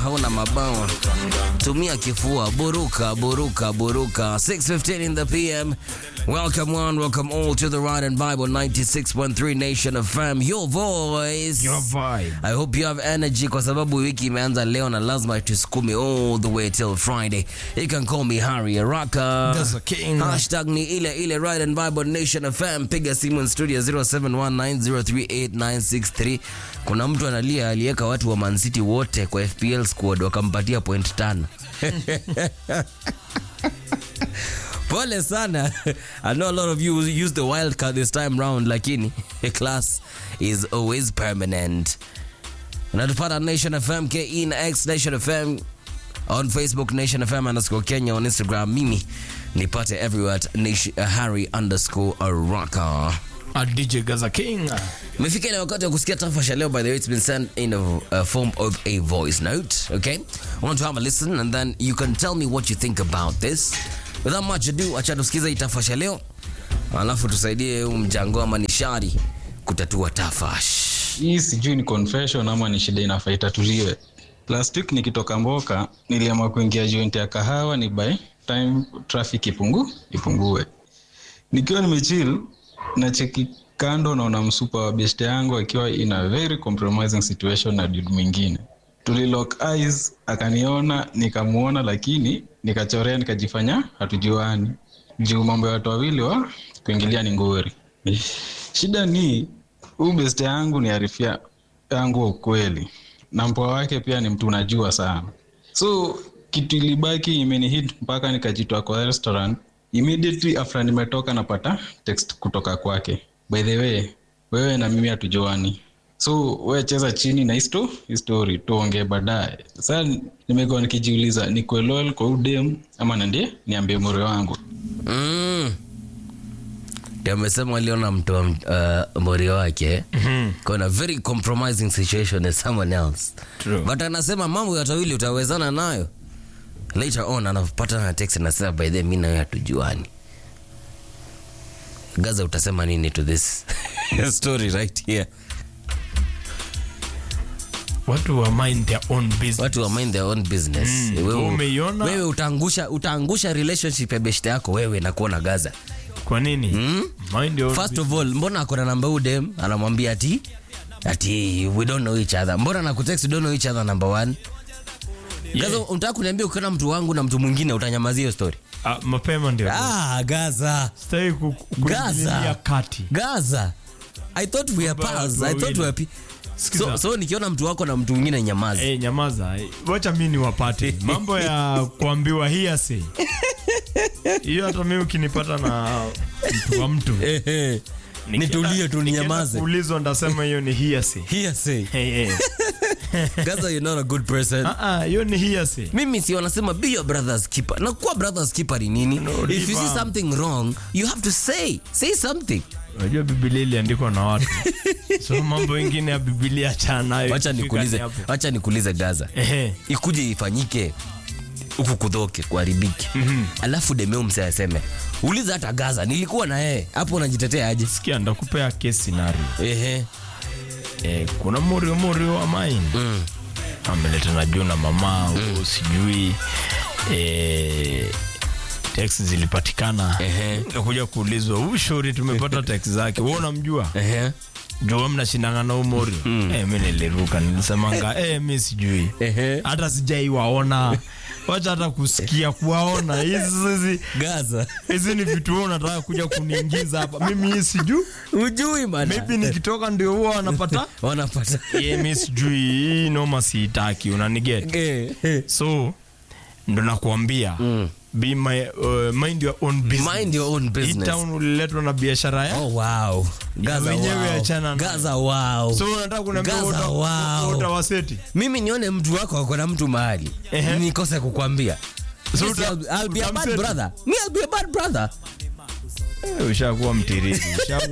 hauna mabawa, tumia kifua, buruka buruka buruka. 6:15 in the PM. Welcome one, welcome all to the Ride and Bible 96.3 Nation of Fam. Your voice. Your vibe. I hope you have energy kwa sababu wiki imeanza leo na lazima tusukume all the way till Friday. You can call me Harry Araka. That's a king. Hashtag ni ile ile Ride and Bible Nation FM. Piga simu in studio 0719038963. Kuna mtu analia aliweka watu wa Man City wote kwa FPL squad wakampatia point tano. Pole sana. I know a lot of you use the wild card this time round lakini class is always permanent. Unatupata Nation FM KE na X Nation FM on Facebook Nation FM underscore Kenya on Instagram. Mimi nipate everywhere at Nation, uh, Harry underscore Araka. A DJ Gaza King. Imefika ile wakati wa kusikia tafasha leo. By the way, it's been sent in a, a form of a voice note. Okay, I want to have a listen and then you can tell me what you think about this. Without much ado, acha tusikize hii tafasha leo, alafu tusaidie huu mjango ama nishari kutatua tafash. hii sijui ni confession ama ni shida inafaa itatuliwe last week nikitoka mboka niliamua kuingia joint ya kahawa ni by time traffic ipungu ipungue nikiwa nimechill na cheki kando naona msupa wa beste yangu akiwa in a very compromising situation na dude mwingine tulilock eyes akaniona nikamuona lakini nikachorea nikajifanya hatujuani juu mambo ya watu wawili wa kuingilia ni ngori shida ni huu beste yangu ni arifia yangu wa ukweli na mpoa wake pia ni mtu unajua sana so kitu ilibaki imenihit mpaka nikajitoa kwa restaurant immediately after nimetoka napata text kutoka kwake by the way wewe na mimi hatujuani so we cheza chini na histo histori tuongee baadaye sasa nimekuwa nikijiuliza nikuwe loyal kwa udem ama nandie niambie mure wangu Mm. Ndio amesema aliona mtu wa uh, mori wake kuna very compromising situation as someone else True. but anasema mambo ya tawili utawezana nayo later on anapata na text anasema by the way, mi nawe hatujuani gaza utasema nini to this story right here Watu wa mind their own business. watu wa mind their own business Mm, wewe, umeiona? wewe utaangusha utaangusha relationship ya beshte yako wewe na kuona gaza Kwa nini? Mind your own first of all mbona akona namba udem anamwambia ati ati we don't know each other mbona nakutext we don't know each other number one Yeah. gaza unataka kuniambia ukiona mtu wangu na mtu mwingine utanyamazia hiyo story Ah, mapema ndio. ah gaza Sitaki ku- ku- kuingilia gaza kati. gaza i thought we are Kwamba pals watu i thought we are wawili. pe- Sikiza. so, so nikiona mtu wako na mtu mwingine nyamazi Eh, nyamaza. Eh, Wacha mimi niwapate. Mambo ya kuambiwa hearsay. Hiyo hata mimi ukinipata na mtu wa mtu. Ehe. Nikienda- nitulie tu nikienda ninyamaze Kuulizwa ndasema hiyo ni hearsay. hearsay Hey, hey. gaza you're not a good person Ah, ah, hiyo ni hearsay. mimi si wanasema be your brother's keeper na kuwa brother's keeper ni nini No, if you see diva. something wrong you have to say say something unajua bibilia iliandikwa na watu so mambo ingine ya bibilia achana nayo wacha ikifika nikuulize ni hapo. wacha nikuulize gaza Ehe. ikuje ifanyike huku kudhoke kuharibiki alafu demeu mse aseme uliza hata gaza nilikuwa na yeye hapo unajitetea aje sikia ndakupea case scenario ehe eh, kuna morio morio wa main mm. ameleta na juu na mama mm. sijui eh, text zilipatikana Ehe. nakuja kuulizwa huyu shauri tumepata text zake wewe unamjua ehe jua mnashindana na umorio mm. eh, mi niliruka nilisemanga eh, mi sijui ehe hata sijaiwaona wacha hata kusikia kuwaona hizi hizi gaza hizi ni vitu wewe unataka kuja kuniingiza hapa mimi hii sijui ujui bana maybe nikitoka ndio huwa wanapata wanapata ye mi sijui hii noma siitaki unaniget Eh, eh. so ndo nakuambia Mm. be my, uh, mind your own business. mind your own Hii business town uliletwa na biashara ya oh wow gaza wenyewe wow. achana nayo. gaza wow so unataka kuniambia Gaza, uta- wow. utawaseti mimi nione mtu wako ako na mtu mahali Ehe. nikose kukwambia So Yes, uta- I'll, I'll be a bad utamseti? brother me I'll be a bad brother Eh, ushakuwa mtiriri ushakuwa